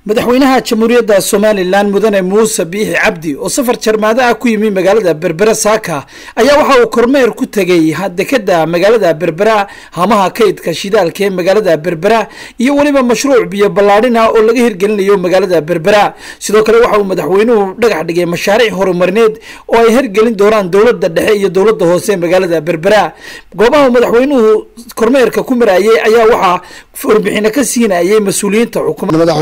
madaxweynaha jamhuuriyadda somalilan mudane muuse biixi cabdi oo safar jarmaado ah ku yimi magaalada berbera saaka ayaa waxa uu kormeer ku tegey dekeda magaalada berbera hamaha kaydka shidaalka ee magaalada berbera iyo weliba mashruuc biyo ballaadhin ah oo laga hirgelinayo magaalada berbera sidoo kale waxa uu madaxweynuhu dhagax dhigay mashaariic horumarineed oo ay hirgelin doonaan dowladda dhexe iyo dowladda hoose magaalada berbera goobaha madaxweynuhu kormeerka ku marayay ayaa waxaa warbixino ka siinayay mas-uuliyiinta xukuumadda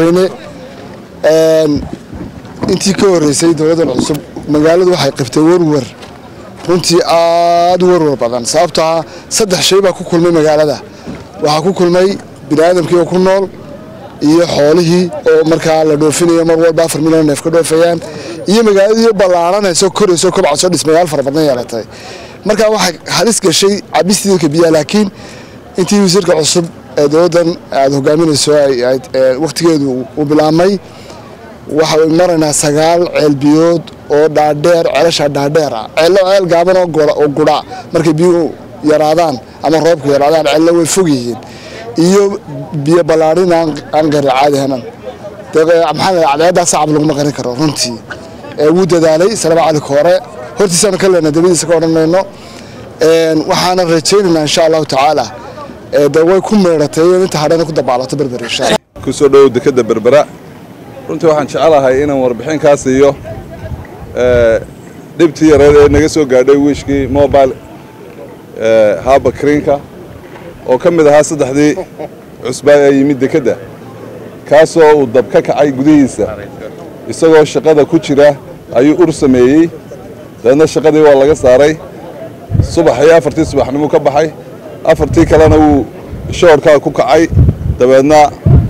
intii ka horeysay dowladdan cusub magaaladu waxay qabtay warwar runtii aada u warwar badan sababtoo ah saddex shay baa ku kulmay magaalada waxaa ku kulmay bini aadamkii oo ku nool iyo xoolihii oo markaa la dhoofinayo mar walba afar milyan neef ka dhoofayaan iyo magaaladii ballaaranayso korayso kobcasoo dhismayaal fara badan yeelatay markaa waxay halis gashay cabistiidka biyaha laakiin intii wasiirka cusub ee dowladdan aada hogaaminayso wakhtigeedu uu bilaabmay waxay maraynaa sagaal ceelbiyood oo dhaadheer ceelashaa dhaadheer ah ceello ceel gaaban oo gudha markay biyuhu yaraadaan ama roobku yaraadaan ceello way fog yihiin iyo biyo ballaadhin aan qeyra caadi hanan maxaa cadceeddaa sacab laguma qarin karo runtii wuu dadaalay salama cali koore hortiisaanu ka leenay dabadiisa ka odhan mayno waxaana rajaynaynaa insha allahu tacaala de way ku meedhatay inta hadhana ku dabaalato berber insha allah kusoo dhowow dekeda berbera runtii waxaan jecelahay inaan warbixin kaa siiyo dhibtii yareed ee naga soo gaadhay wiishkii mobile haaba kriinka oo ka mid ahaa saddexdii cusbaa ee yimid dekedda kaasoo uu dab ka kacay gudihiisa isagoo shaqada ku jira ayuu ur sameeyey dabeedna shaqadii waa laga saaray subaxii afartii subaxnimuu ka baxay afartii kalena wuu shoorkaa ku kacay dabeedna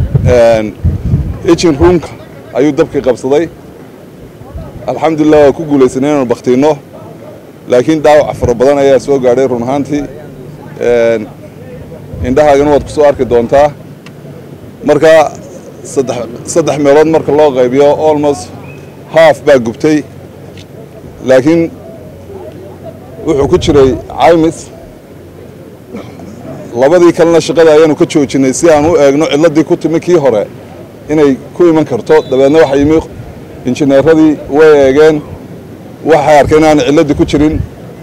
ejin ruunka ayuu dabkii qabsaday alxamdulilah waa ku guulaysanay inaanu bakhtiinno laakiin dhaawac fara badan ayaa soo gaadhay run ahaantii indhahaagana waad ku soo arki doontaa marka saddex meelood marka loo qaybiyo almost haaf baa gubtay laakiin wuxuu ku jiray caymis labadii kalena shaqada ayaanu ka joojinay si aan u eegno cidladii ku timi kii hore inay ku iman karto dabeedna waxa yimi injineeradii way eegeen waxay arkeen inaana cilladii ku jirin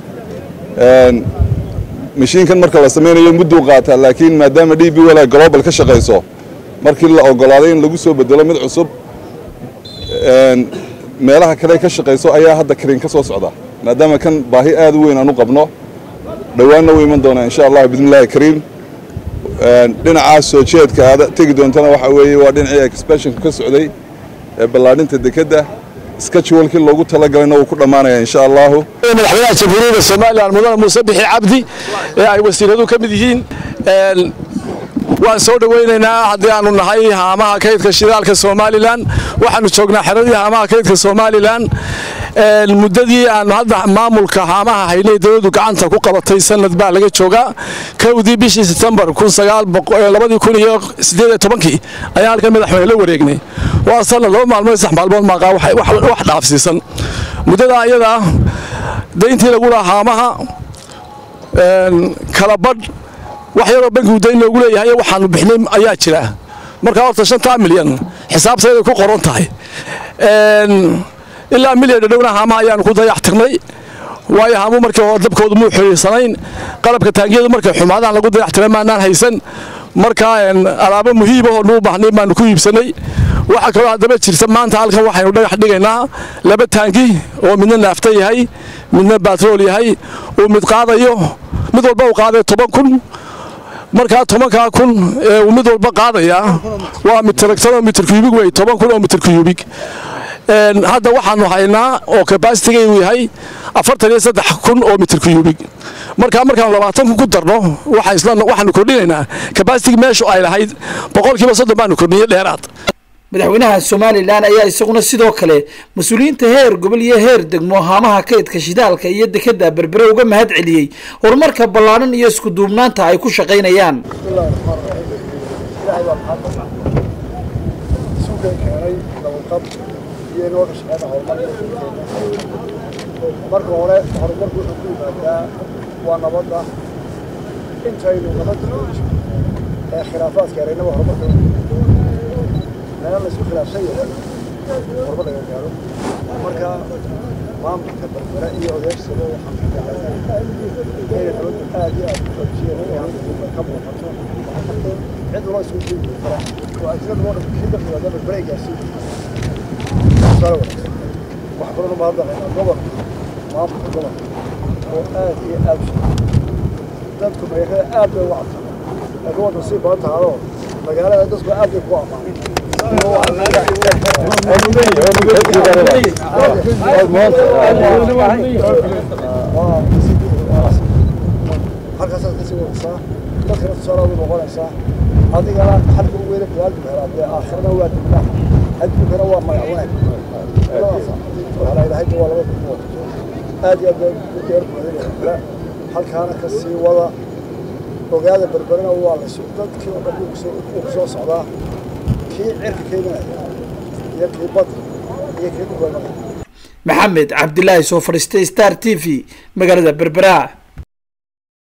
mashiinkan marka la samaynayo mudduu qaataa laakiin maadaama d b wel ay global ka shaqayso markii la ogolaaday in lagu soo bedelo mid cusub meelaha kale ka shaqayso ayaa hadda kariin ka soo socda maadaama kan baahi aad u weyn aan u qabno dhowaanna u iman doonaa insha allah bismi illahi kariim dhinacaas soo jeedka aad tegi doontana waxaa weeye waa dhinacii expansionka ka socday ee ballaadhinta dekedda skajwalkii loogu talagalayna wuu ku dhammaanaya insha allahu madaxweynaha jamhuuriyadda somalilan mudane muuse bixi cabdi ee ay wasiiradu ka mid yihiin waan soo dhowaynaynaa haddii aanu nahay haamaha kaydka shidaalka somalilan waxaanu joognaa xeradii haamaha kaydka somalilan muddadii aanu hadda maamulka haamaha haynay dowladdu gacanta ku qabatay sanad baa laga joogaa kowdii bishii setembar kii ayaan halkan madaxweyne la wareegnay waa sanad laba maalmood sax maalmood maaqaa wax dhaafsiisan muddadaa ayadaa dayntii lagu lahaa haamaha kala badh wax yaroo bankigu dayn loogu leeyahay waxaanu bixnay ayaa jira markaa horta shantaa milyan xisaabtayday ku qoran tahay ilaa milyan dhadhowna haamaha ayaanu ku dayax tirnay waayo haamu markii hore dabkoodu muu xiriirsanayn qalabka taangiyadu markay xumaadaan lagu dayax tiray maanaan haysan markaa alaabo muhiibahoo nuu baahnay baanu ku iibsanay waxaa kaloo haddaba jirta maanta halkan waxaynu dhagax dhigaynaa laba taangi oo midna naafta yahay midna batrool yahay uu mid qaadayo mid walba uu qaaday toban kun markaa tobankaa kun ee uu mid walba qaadayaa waa mitragtanoo mitrkuyubig wey toban kun oo mitrkuyubig hadda waxaanu haynaa oo kabasitigaygu yahay afartan iyo saddex kun oo mitrkuyubig markaa markaanu labaatan kun ku darno waxaanu kordhinaynaa kabasitigi meeshu ay lahayd boqolkiiba soddon baanu kordhiyey dheeraad madaxweynaha somalilan ayaa isaguna sidoo kale mas-uuliyiinta heer gobol iyo heer degmo haamaha kaydka shidaalka iyo dekeda berbere uga mahad celiyey horumarka ballaadhan iyo isku duubnaanta ay ku shaqaynayaan marka hore horumarku wuxuu ku yimaadaa waa nabadda intaynu nabadda ee khilaafaadka eraynaba horumarka meel la isku khilaafsan yahay horba laga gaaro marka maamulka berbera iyo odayaashooda waxaan ku jeclahay inay dowladdu aad iyo aad u xoojiyeen oo hadda ka muuqato cid waloo isugu jiiri kara oo ajnada loo dhan kii dadka wada berbera gaarsiin tusaale wanaagsan wax badan uma hadda gobolka maamulka gobolka oo aad iyo aad u dadku magaalada aad bay uga cabsan laakiin wadda sii badan tahadoo magaalada dadku aad bay ku ammaaneen halkaasaad kasii wadaysaa dadkana tusaale ugu noqonaysaa adigana xalka ugu weyne binaadamka helaa dee aakhirana waa dibnaa adduunkana waa magac wanaag waxaa ilahay waa laba kumood aad iyo aad baa u deer buuxinaya halkaana ka sii wada ogaada berberina waa laysu dadkii oo dhan uu ku soo socdaa kii cirka keeninaya iyo kii badda iyo kii dhulka maxamed cabdilaahi soo fadhiistay star t v magaalada berbera